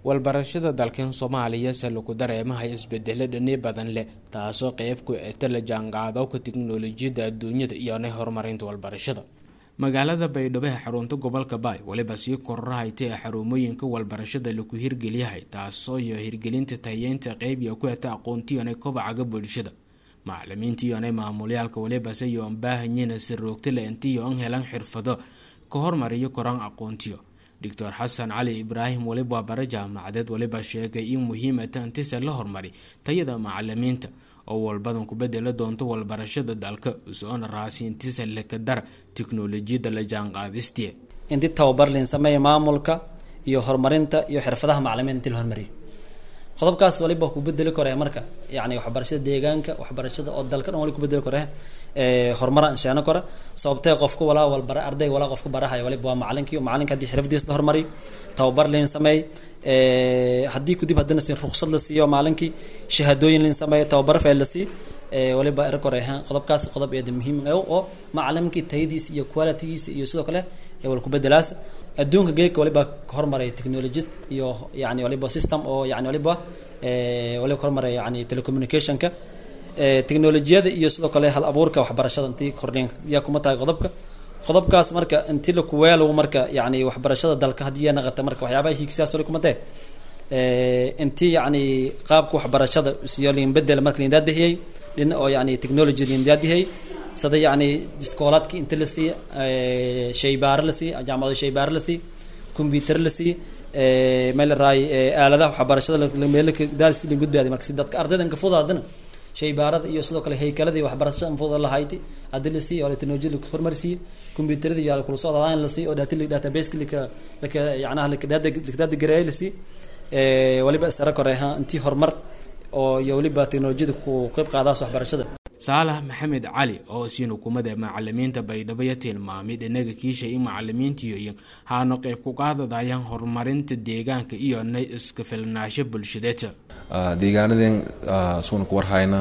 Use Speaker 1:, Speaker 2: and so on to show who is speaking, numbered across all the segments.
Speaker 1: walbarashada dalkan soomaaliya se lagu dareemahay isbedelo dhani badan leh taasoo qeyb ku eta la jaanqaadowka tiknolojiyadda adduunyada iyona horumarinta walbarashada magaalada baydhabo ee xarunta gobolka baay weliba sii kororahayta ee xarumooyinka walbarashada lagu hirgeliyahay taasoo iyo hirgelinta tayeynta qeybiya ku eta aqoontiyoona kobacaga bulshada macalimiintiyoona maamulyaalka welibase iyo an baahanyina si roogta le intiyo an helan xirfado ka hormariyo koraan aqoontiyo doctor xasan cali ibraahim weliba waa bare jaamacadeed weliba sheegay in muhiimata intise la hormari tayada macalimiinta oo walbadan ku bedela doonto walbarashada dalka usoona raasi intise lekadara tiknolojiyadda la jaanqaadistie
Speaker 2: inti tababar liin sameeya maamulka iyo horumarinta iyo xirfadaha macalimiinta inti la hormariyo qodobkaas waliba ku bedeli kore marka yani waxbarashada deegaanka waxbarashada oo dalka dhan wali ku bedeli kore horumara insheeno kore sababtee qofka walaa walbara ardayga walaa qofka barahayo waliba waa macalinki macalinka haddii xirfadiisa la hormariyo tababar liin sameey haddii kudib haddana si ruqsad la siiyo maalinkii shahaadooyin liin sameeyo tababaro feel la sii waliba er kore qodobkaas qodob eeda muhiim oo macalimkii tayadiisa iyo qualitygiisa iyo sidoo kale wal ku bedelaas adduunka geedka waliba hormaray technologiyad iyo yani waliba system oo yani waliba waliba hormaray yani telecommunicationka technolojiyada iyo sidoo kale hal abuurka waxbarashada intii kordhin yaa kuma tahay qodobka qodobkaas marka inti lakuweelo marka yani waxbarashada dalka haddii naqata marka waxyaabaha hiigsiyaas wali kuma tahe intii yani qaabka waxbarashada siyo liin bedel marka liin daadahiyey dhina oo yani technology liin daadihiyey sida yani iskoolaadki inta la siiya shaybaaro la siiya jaamacado shaybaaro la siiya combyuter la siiya meel raay aaladaha waxbarashada meeldaasi liin gudbaaday marka si dadka ardaydan ka fudaadana shaybaarada iyo sidoo kale haykaladii waxbarashada anfuda lahayti haddii la siiya oo la technology la hormarsiiya combyuterada iyo kula socda line la siiya oo data database lika lika yacnaha lika data gareey la siiya waliba isara koreha intii horumar oo iyo waliba technolojiyada ku qeyb qaadaas waxbarashada
Speaker 1: saalax maxamed cali oo siin hukuumada macalimiinta baydhabo ya tilmaamay dhinaga kiisha in macalimiintiyo iyo haano qeyb ku qaadadayaan horumarinta deegaanka iyo na iska filnaasho bulshadeed
Speaker 3: deegaanadeen suuna ku warhayna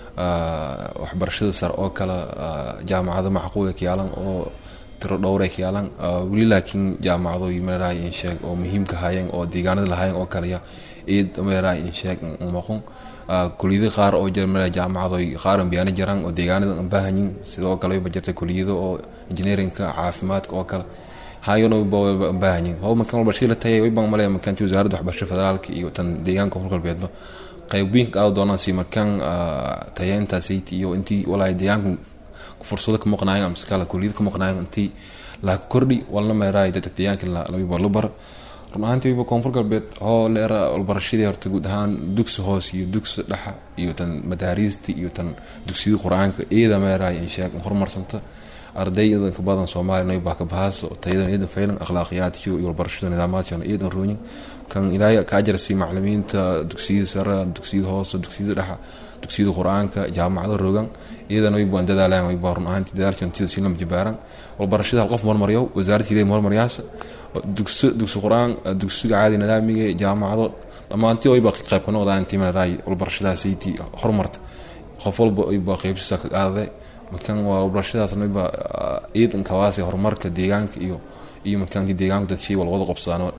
Speaker 3: waxbarashada sare oo kale jaamacado macquula kayaalan oo tiro dhowray kayaalan weli laakiin jaamacado meeraha insheeg oo muhiimka hayeen oo deegaanada lahayen oo kaleya id meeraha insheeg maqon kuliyada qaar oo jira meeraha jaamacado qaar ambiyaana jiraan oo deegaanada baahanyin sidoo kale ba jirta kuliyado oo engineeringka caafimaadka oo kale hayona baahanyin how markan waxbarashada la tagay way baan malaya markaanti wasaaradda waxbarashada federaalka iyo tan deegaanka koonfur galbeedba qaybiinka aada doonaan si markaan tayeynta sayti iyo intii walaahi deegaanka fursado ka maqnaayan amse kala kuliyada ka maqnaayan intii laaka kordhi walna meeraay dadka deegaanka labiba la bar run ahaantii wiba koonfur galbeed hoo leera walbarashadii horta guud ahaan dugsi hoos iyo dugsi dhexa iyo tan madaariistii iyo tan dugsiyada qur-aanka iyada meeraay insheeg horumarsanta ardayda ka badan soomaaliya naybaa ka bahaas tayadan iyadan faylan akhlaaqiyaadkiyo iyo walbarashada nidaamaadkiona iyadan rooyin kan ilaahay ka ajarsi macalimiinta dugsiyada sare dugsiyada hoose dugsiyada dhexa dugsiyada qur-aanka jaamacada rogan iyadana way baan dadaalaan way baan run ahaantii dadaalkan sida si lama jibaaran walbarashada hal qof marmaryo wasaaradda ilaahay marmaryaasa dugsi dugsi qur-aan dugsiga caadi nidaamiga jaamacado dhammaantii way baa qayb ka noqdaan intii maraay walbarashadaasaytii horumarta qof walba ay baa qaybsiisa ka qaadade markan waa walbarashadaas mayba ciidan kawaasi horumarka deegaanka iyo iyo markaankii deegaanka dad shay walwada qabsadaan